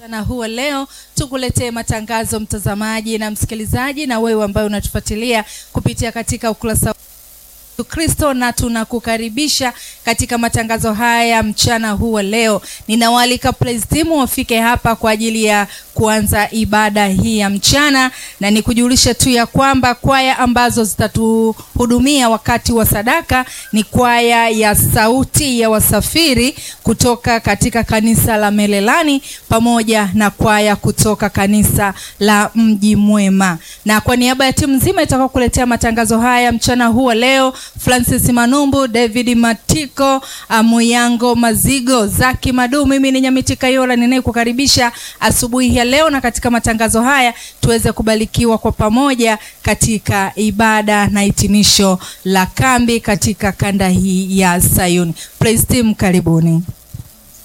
mchana huu wa leo tukuletee matangazo mtazamaji na msikilizaji, na wewe ambaye unatufuatilia kupitia katika ukurasa Kristo na tunakukaribisha katika matangazo haya mchana huu wa leo. Ninawaalika praise team wafike hapa kwa ajili ya kuanza ibada hii ya mchana, na nikujulishe tu ya kwamba kwaya ambazo zitatuhudumia wakati wa sadaka ni kwaya ya Sauti ya Wasafiri kutoka katika kanisa la Melelani pamoja na kwaya kutoka kanisa la Mji Mwema, na kwa niaba ya timu nzima itakao kuletea matangazo haya mchana huu wa leo Francis Manumbu, David Matiko, Muyango Mazigo, Zaki Madu, mimi ni Nyamiti Kayola ninayekukaribisha asubuhi ya leo, na katika matangazo haya tuweze kubarikiwa kwa pamoja katika ibada na hitimisho la kambi katika kanda hii ya Sayuni. Praise team, karibuni.